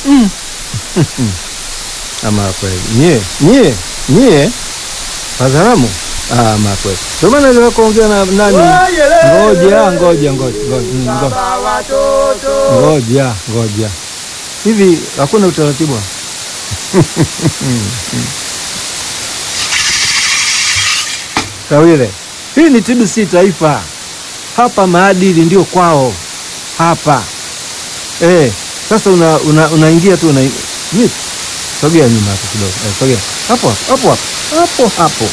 mm. ama kweli nyie nyie nyie Wazaramu ama kweli ndio maana niliwahi kuongea na nani ngoja ngoja ngoja ngoja mm, ngo- ngoja ngoja hivi hakuna utaratibu hapa? Tawile, hii ni TBC Taifa. Hapa maadili ndio kwao hapa. Eh, sasa una, una, unaingia tu una Vipi? Sogea nyuma hapo kidogo. Eh, sogea. Hapo hapo hapo hapo hapo hapo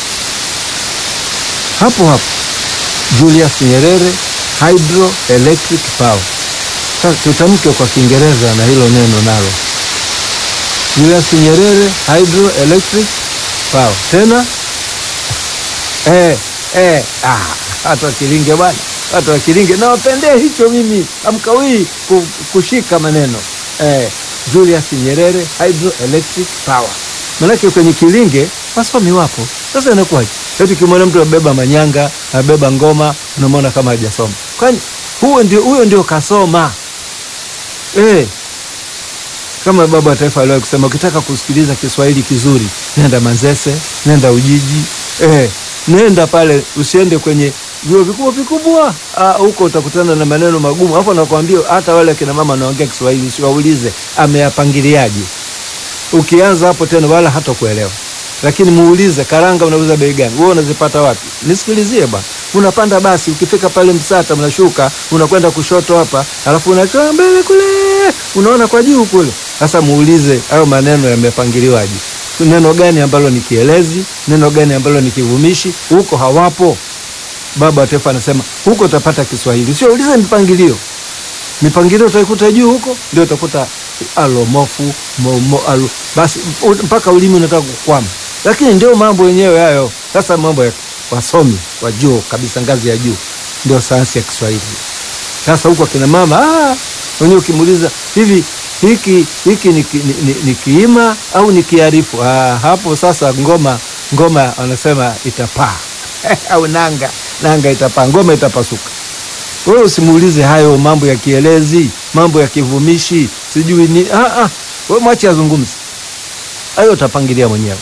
hapo hapo. Julius Nyerere Hydroelectric Power. Sasa tutamke kwa Kiingereza na hilo neno nalo. Julius Nyerere Hydroelectric Power. Tena eh, eh, ah, hata Kilinge bwana, hata Kilinge nawapendea hicho mimi, amkawii ku- kushika maneno eh, Julius Nyerere Hydroelectric Power. Manake kwenye Kilinge wasomi wapo. Sasa inakuwaje? Eti kimwona mtu abeba manyanga, abeba ngoma, unamwona kama hajasoma. Kwani huyo ndio huyo ndio kasoma eh, kama baba wa taifa aliwahi kusema, ukitaka kusikiliza Kiswahili kizuri nenda Manzese, nenda Ujiji, eh, nenda pale, usiende kwenye vyuo vikubwa vikubwa. Ah, huko utakutana na maneno magumu. Hapo nakwambia, hata wale akina mama wanaongea Kiswahili usiwaulize ameyapangiliaje. Ukianza hapo tena, wala hata kuelewa, lakini muulize, karanga unauza bei gani? Wewe unazipata wapi? Nisikilizie bwana. Unapanda basi, ukifika pale Msata mnashuka, unakwenda kushoto hapa, alafu unakaa mbele kule, unaona kwa juu kule. Sasa muulize hayo maneno yamepangiliwaje? Neno gani ambalo ni kielezi? Neno gani ambalo ni kivumishi? Huko hawapo. Baba wa Taifa anasema huko utapata Kiswahili, sio ulize mipangilio. Mipangilio utaikuta juu huko, ndio utakuta alomofu momo alo, basi u- mpaka ulimi unataka kukwama, lakini ndio mambo yenyewe hayo. Sasa mambo ya wasomi wa juu kabisa, ngazi ya juu, ndio sayansi ya Kiswahili. Sasa huko akina mama ah, wenyewe ukimuuliza hivi hiki hiki ni, ki- ni, ni, ni kiima au ni kiarifu? Ah, hapo sasa ngoma ngoma wanasema itapaa au nanga nanga itapaa, ngoma itapasuka. Wewe usimuulize hayo mambo ya kielezi, mambo ya kivumishi, sijui ni ah, ah. Wewe mwache azungumze hayo, utapangilia mwenyewe.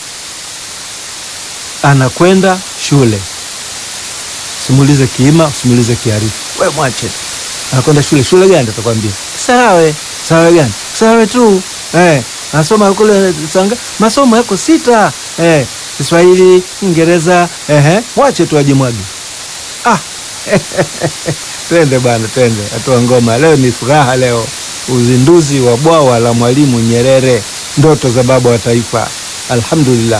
Anakwenda shule, simuulize kiima, usimuulize kiarifu, wewe mwache tu. Anakwenda shule, shule gani? Atakwambia Sawe. Sawe gani? Sawe tu eh, anasoma kule Sanga, masomo yako sita eh, Kiswahili, Kiingereza ehe, mwache tu ajimwage. Ah, twende bwana, twende hatua ngoma. Leo ni furaha, leo uzinduzi wa bwawa la Mwalimu Nyerere, ndoto za baba wa taifa. Alhamdulillah.